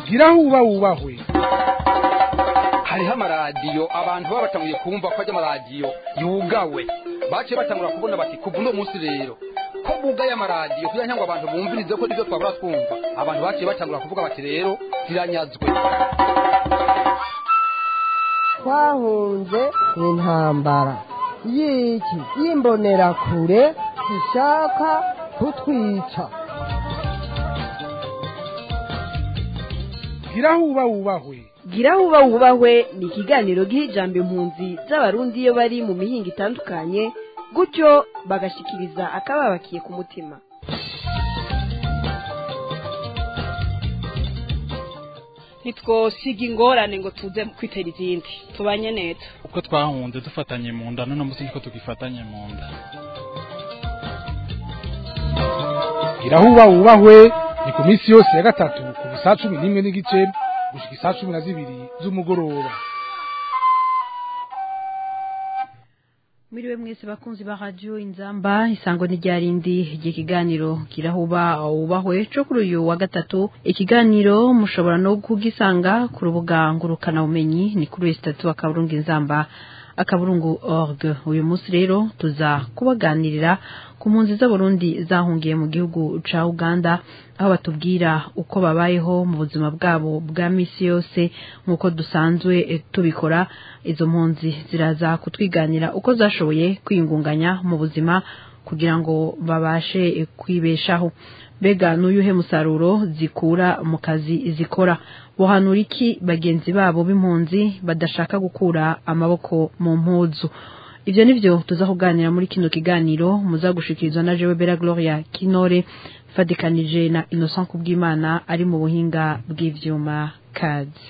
gira huba wubahwe hariho amaradiyo abantu baba batanguye kumva ko ajya amaradiyo yugawe baciye batangura kubona bati kuva uno munsi rero ko bugaye amaradiyo kugira ngo abantu bumvirize ko nibyo twabura twumva abantu baciye batangura kuvuga bati rero ziranyazwe twahunze intambara y'iki y'imbonerakure zishaka kutwica gira huba wubahwe gira huba wubahwe ni ikiganiro giha ijambo impunzi z'abarundi iyo bari mu mihinga itandukanye gutyo bagashikiriza akababakiye ku mutima ntitwosiga ingorane ngo tuze kwitera izindi tubanye neza uko twahunze dufatanye mu nda none munsi niko tugifatanye mu nda gira huba wubahwe ni ku minsi yose ya gatatu kuva saa cumi n'imwe n'igice gushika isaa cumi na zibiri z'umugoroba Miriwe mwese bakunzi ba radio inzamba isango ni ryarindi ikiganiro kirahuba ubahwe cyo kuri uyu wa gatatu ikiganiro mushobora no kugisanga ku rubuga ngurukana bumenyi ni kuri westatu akaburungu inzamba akaburungu org uyu munsi rero tuza kubaganirira ku mpunzi z'abarundi zahungiye mu gihugu ca Uganda aho batubwira uko babayeho mu buzima bwabo bwa misi yose nk'uko dusanzwe eh, tubikora izo mpunzi ziraza kutwiganira uko zashoboye kwiyungunganya mu buzima kugira ngo babashe eh, kwibeshaho mbega n'uyuhe musaruro zikura mu kazi zikora bohanura iki bagenzi babo b'impunzi badashaka gukura amaboko mu mpuzu ibyo nivyo tuza kuganira muri kino kiganiro muza gushikirizwa na Jewe Bella Gloria Kinore fadikanije na Innocent Kubwimana ari mu buhinga bw'ivyuma kazi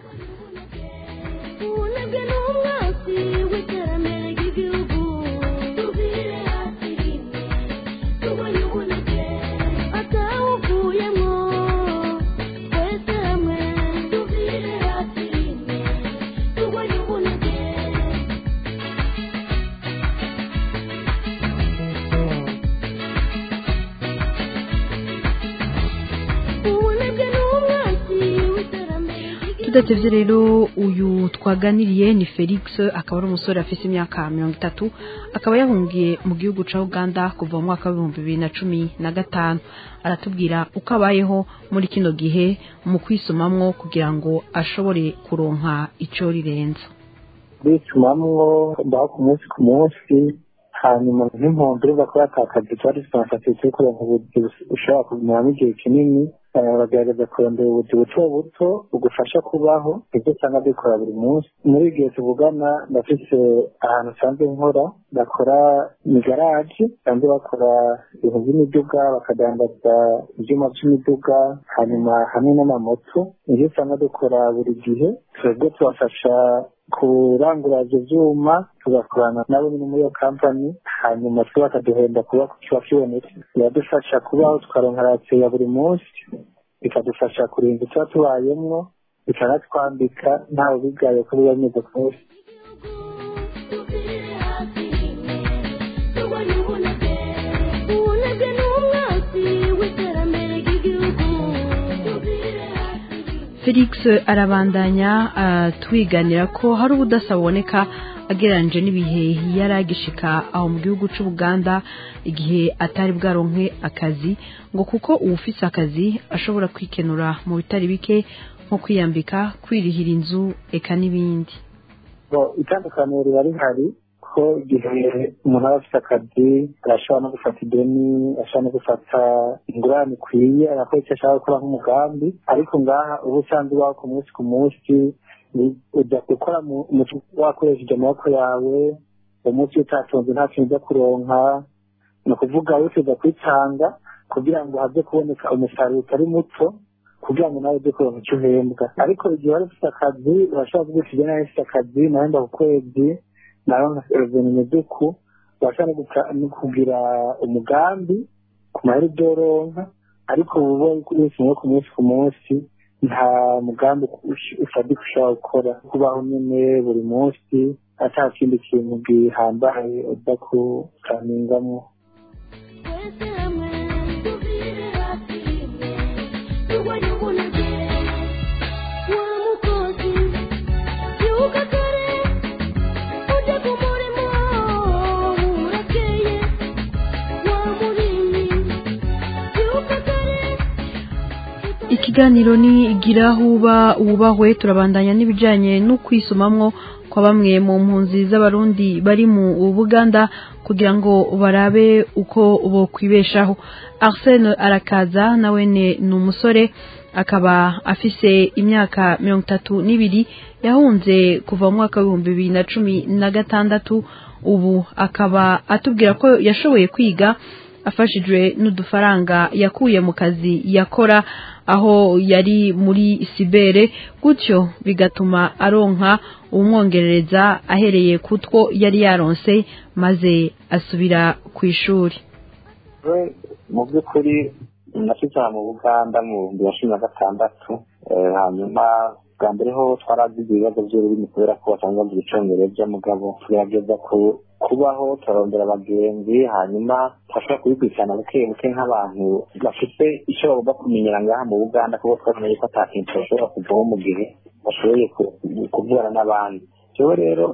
ubunebwe n'umwasi w'iterambere ry'igihugu tubire hasi rimwe tubonye ubunebwe atawuvuyemo twese hamwe tubire hasi rimwe tubonye ubunebwe ubunebwe n'umwasi w'iterambere ry'igihugu tudatevye rero uyu twaganiriye ni Felix akaba ari umusore afise imyaka mirongo itatu akaba yahungiye mu gihugu ca Uganda kuva mu mwaka w'ibihumbi bibiri na cumi na gatanu aratubwira uko abayeho muri kino gihe mu kwisomamwo kugira ngo ashobore kuronka ico rirenza bisumamwo mbaho ku munsi ku munsi hanyuma nk'impunzi urumva ko yatakaje tuba dufite yo kuronka ubuzi ushobora kubimaramo igihe kinini eh, bagerageza kurondera ubuzi buto buto bugufasha kubaho ibyo usanga bikora buri munsi muri igihe tuvugana ndafise ahantu nsanzwe nkora bakora mu garaje basanzwe bakora ibintu by'imiduga bakadandaza ibyuma by'imiduga hanyuma hamwe n'amamoto nibyo usanga dukora buri gihe twebwe tubafasha kurangura ivyo vyuma tugakorana nabo nyine muri iyo kampani hanyuma twe bakaduhenda kuba kiba kibonetse biradufasha kubaho tukaronka rasiyo ya buri munsi bikadufasha kurinda tuba tubayemwo bikanatwambika ntawe bigaye ko biba bimeze kose tubire hasi rimwe tubonye ubunebwe ubunebwe n'umwasi w'iterambere ry'igihugu tubire hasi rimwe Felix arabandanya twiganira ko hari ubudasa buboneka agereranyije n'ibihe yari agishika aho mu gihugu cy'u Buganda igihe atari bwaronke akazi ngo kuko uwufise akazi ashobora kwikenura mu bitari bike nko kwiyambika kwirihira inzu eka n'ibindi Bo, itandukaniro riba rihari ko igihe umuntu aba afite akazi arashobora no gufata ideni ashobora no gufata ingurane ikwiye agakora icyo ashaka gukora nk'umugambi ariko ngaha uba usanzwe ubaho ku munsi ku munsi ni- ujya gukora mu- mu- wakoresheje amaboko yawe umunsi utatunze nta kintu ujya kuronka ni ukuvuga wifuza kwitanga kugira ngo habe kuboneka umusaruro utari muto kugira ngo nawe ujye kuronka icyo uhembwa ariko igihe wari ufite akazi urashobora kuvuga uti nawe ufite akazi nahemba ku kwezi naronka revenue duku urashobora no guka- no kugira umugambi ku mahera ibyo uronka ariko uba wese umwe ku munsi ku munsi nta mugambi ush- ufatika ushobora gukora kubaho nyine buri munsi ata kindi kintu gihambaye uza kukaningamo twese hamwe tubire hasi rimwe tubonye ubunebwe ikiganiro ni igira huba wubahwe turabandanya n'ibijyanye no kwisomamwo kwa bamwe mu mpunzi z'abarundi bari mu buganda kugira ngo barabe uko bokwibeshaho arsene arakaza nawe ni umusore akaba afise imyaka mirongo itatu n'ibiri yahunze kuva mu mwaka w'ibihumbi bibiri na cumi na gatandatu ubu akaba atubwira ko yashoboye kwiga afashijwe n'udufaranga yakuye mu kazi yakora aho yari muri sibere gutyo bigatuma aronka umwongerereza ahereye ku two yari yaronse maze asubira ku ishuri mu by'ukuri nashyize mu buganda mu bihumbi bibiri na cumi na gatandatu hanyuma bwa mbere ho twaragize ibibazo by'ururimi kubera ko basanzwe bavuga icyongereza mugabo tugerageza kubaho turarondera abagenzi hanyuma turashobora kubikurikirana buke buke nk'abantu bafite icyo bagomba kumenyera ngaha mu buganda kuko twamenye ko ata kintu bashobora kuvaho mu gihe bashoboye kuvugana n'abandi rero rero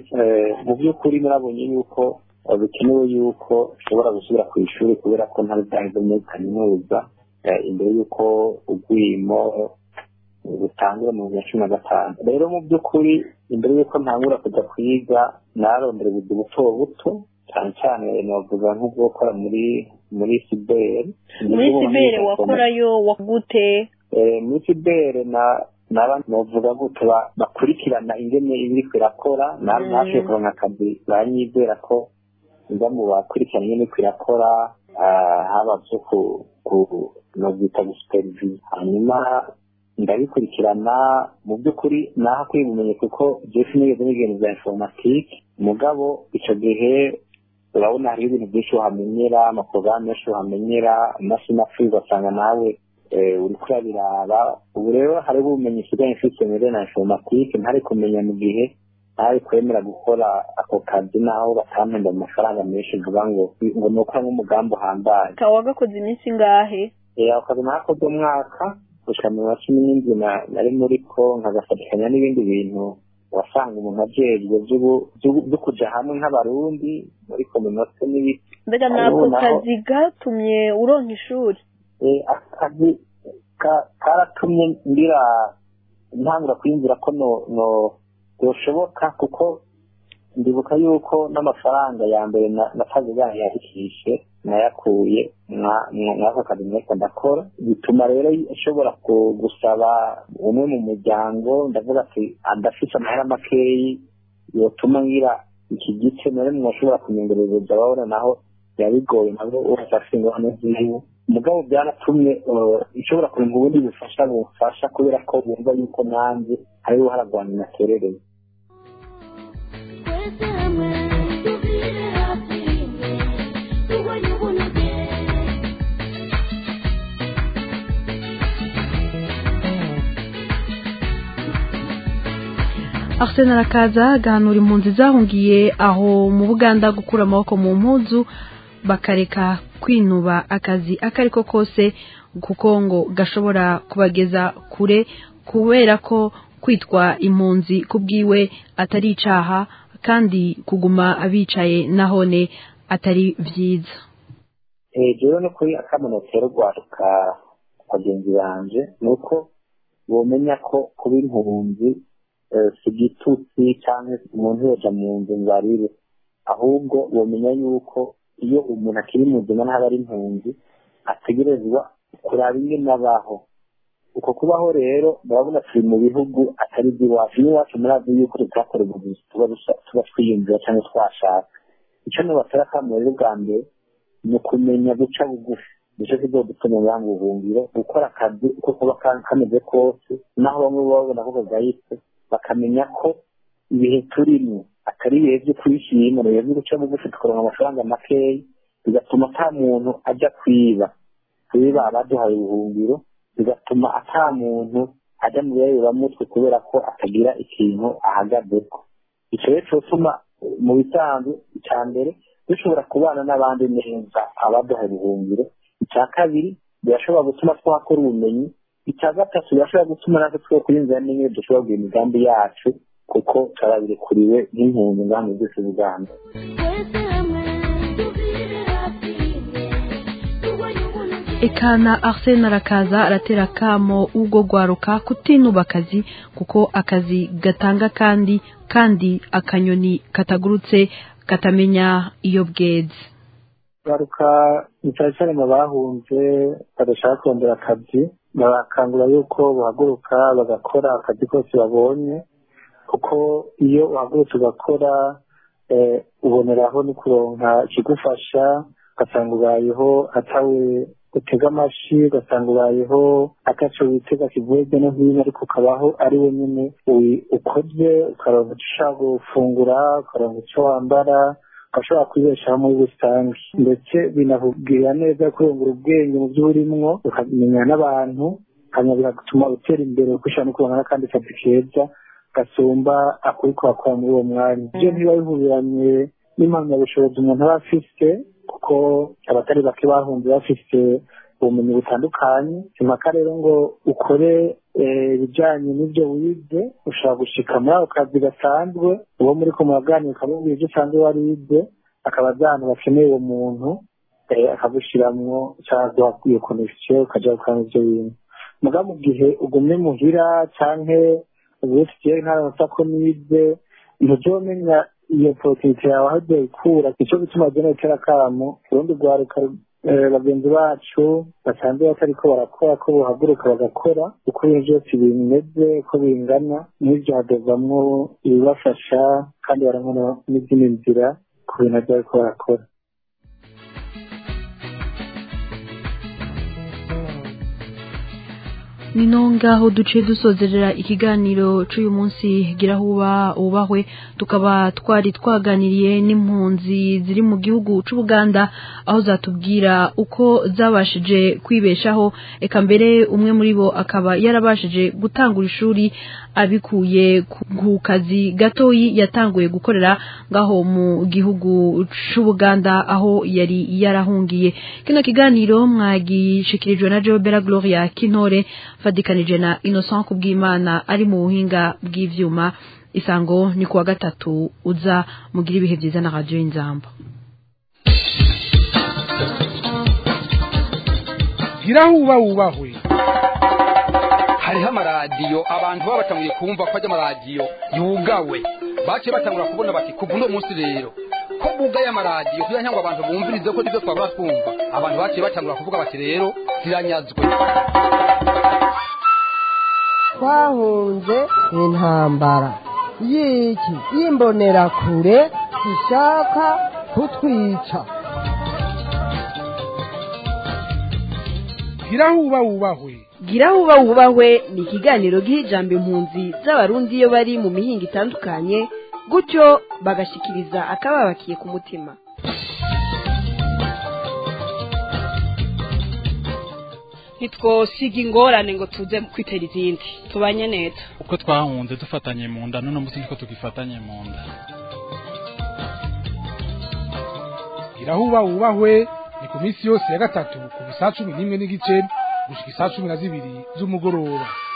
mu by'ukuri murabonye yuko bikenewe yuko ushobora gusubira ku ishuri kubera ko ntari bwaheze muri kaminuza imbere y'uko urwimo rutangura mu bihumbi na cumi na gatanu rero mu by'ukuri imbere y'uko ntangura kujya kwiga narondera ubuzi buto buto cyane cyane navuga nko gukora muri muri siberi muri siberi wakorayo wagute muri siberi na naba novuga gute bakurikirana ingene ibiriko irakora nashoboye kuronka akazi baranyizera ko nza mu bakurikirana ingene iriko irakora haba vyo ku novyita gusupervise hanyuma ndabikurikirana mu by'ukuri naho kwiga ubumenyi kuko jeff nigeze n'ibintu bya informatike mugabo icyo gihe urabona hariho ibintu byinshi uhamenyera amaporogaramu menshi uhamenyera amashini apfuye ugasanga nawe uriko urabiraba ubu rero hariho ubumenyi usigaye mfite muri na informatike ntari kumenya mu gihe ntari kwemera gukora ako kazi naho batampemba amafaranga menshi mvuga ngo ngo ni ukora nk'umugambi uhambaye ukaba wagakoze iminsi ingahe ako kazi nakoze umwaka gushika mu wa cumi n'indwi nari muri ko nkagafatikanya n'ibindi bintu wasanga umuntu ajejwe byo kuja hamwe nk'abarundi muri kominote n'ibiti mbega nako kazi gatumye uronka ishuri akazi karatumye ngira ntangura kwiyumvira ko no no yoshoboka kuko ndibuka yuko n'amafaranga ya mbere nakazi yahikishe nayakuye mwako kazi nariko ndakora bituma rero ashobora gusaba umwe mu muryango ndavuga ati adafise amahera makeyi yotuma ngira iki gice nari mwashobora kunyongerereza babona naho yabigoye nabo wese afite ingorane ziwe mugabo byaratumye ishobora kurinda ubundi bufasha bufasha kubera ko bumva yuko nanjye hariho haragwana naterereye Arsene arakaza agahanura impunzi zahungiye aho mu Buganda gukura amaboko mu mpuzu bakareka kwinuba akazi akari ko kose kuko ngo gashobora kubageza kure kubera ko kwitwa impunzi kubwiwe atari icaha kandi kuguma abicaye nahone atari vyiza hejuru no kuri akamunotero rwaruka bagenzi banje ni uko bomenya ko kuba impunzi si igitutsi cyangwa umuntu yoja mu nzu ngo arire ahubwo bomenya yuko iyo umuntu akiri muzima ntaba ari impunzi ategerezwa kuraba ingene abaho uko kubaho rero murabona turi mu bihugu atari iby'iwacu n'iwacu murazi yuko tutakora ubuvuzi tuba tuba twiyumvira cyangwa twashaka icyo nibatera akamaro rero bwa mbere ni ukumenya guca bugufi nicyo kizodutuma banga ubuhungiro gukora akazi uko kuba kameze kose naho bamwe babona ko kagayitse bakamenya ko ibihe turimo atari ibihe byo kwishima ibihe byo guca bugufi tukaronka amafaranga makeya bigatuma ata muntu ajya kwiba kwiba abaduhaye ubuhungiro bigatuma ata muntu ajya mu bireberamutwe kubera ko atagira ikintu ahagazeko icyo rero cyotuma mu bisanzwe icya mbere dushobora kubana n'abandi neza abaduhaye ubuhungiro icya kabiri birashobora gutuma twakora ubumenyi icya gatatu birashobora gutuma natwe two kwinjira n'imwe dushobora kugira imigambi yacu kuko turabirekuriwe nk'impunzi ingamba zose z'uganda twese hamwe tubire hafi turwanye ubunebwe ekana arsene arakaza aratera kamo ubwo gwaruka kutinuba akazi kuko akazi gatanga kandi kandi akanyoni katagurutse katamenya iyo bweze garuka ni cyane cyane mu bahunze badashaka kurondera akazi barakangura yuko bahaguruka bagakora akazi kose babonye kuko iyo uhagurutse ugakora eh, uboneraho no kuronka ikigufasha ugasanga ubayeho atawe utega amashi ugasanga ubayeho ataco witega kivuye hirya no hino ariko ukabaho ari we nyene wi- ukoze ukaronka ico ushaka gufungura ukaronka ico wambara ugashobora kwibeshaho muri rusange ndetse binakubwira neza kurungura ubwenge mu byo urimwo ukamenya n'abantu hanyuma bigatuma utera imbere kuko ushobora no kuronka n'akandi kazi keza gasumba akuri kuhakora muri uwo mwanya ibyo ntibiba bihuriranye n'impamyabushobozi umuntu aba afise kuko abatari bake bahunze bafise ubumenyi butandukanye impaka rero ngo ukore eh, ibijyanye n'ibyo wize ushobora gushika muri ako kazi gasanzwe uwo muri ko muraganira ukamubwira ibyo usanzwe warize akaba azi ahantu bakeneye uwo muntu eh, akagushiramwo cyangwa iyo konegisiyo ukajya gukora ibyo bintu muga mu gihe ugumye muhira canke ubusi jewe ntaronsa ko nize ntuzomenya iyo porotite yawe aho ugiye ikura nicyo gituma gena gutera akamo urundi rwaruka eh, bagenzi bacu basanzwe batariko barakora ko bohaguruka bagakora uko ibintu byose bimeze uko bingana n'ibyo hadovamwo ibibafasha kandi barabona n'izindi nzira ku bintu byo bariko barakora ni no ngaho duciye dusozerera ikiganiro cy'uyu munsi gira huba ubahwe tukaba twari twaganiriye n'impunzi ziri mu gihugu cy'ubuganda aho zatubwira uko zabashije kwibeshaho eka mbere umwe muri bo akaba yarabashije gutangura ishuri abikuye ku- ku kazi gatoyi yatanguye gukorera ngaho mu gihugu cy'ubuganda aho yari yarahungiye kino kiganiro mwagishikirijwe na Jobera Gloria Kintore fadikanije na Innocent Kubwimana ari mu buhinga bw'ivyuma isango ni kuwa gatatu uza mugira ibihe byiza na radio Inzamba gira huba wubahwe hariho amaradiyo abantu baba batanguye kumva ko ajya amaradiyo yugawe baciye batangura kubona bati kuva uno munsi rero ko bugaye amaradiyo kugira ngo abantu bumvirize ko nibyo twabura twumva abantu baciye batangura kuvuga bati rero ziranyazwe twahunze intambara y'iki y'imbonerakure ishaka kutwica gira huba wubahwe gira huba wubahwe ni ikiganiro giha ijambo impunzi z'abarundi iyo bari mu mihinga itandukanye gutyo bagashikiriza akababakiye ku mutima ntitwosiga ingorane ngo tuze kwitera izindi tubanye neza uko twahunze dufatanye mu nda none munsi niko tugifatanye mu nda gira huba wubahwe ni ku minsi yose ya gatatu kuva saa cumi n'imwe n'igice gushika isaa cumi na zibiri z'umugoroba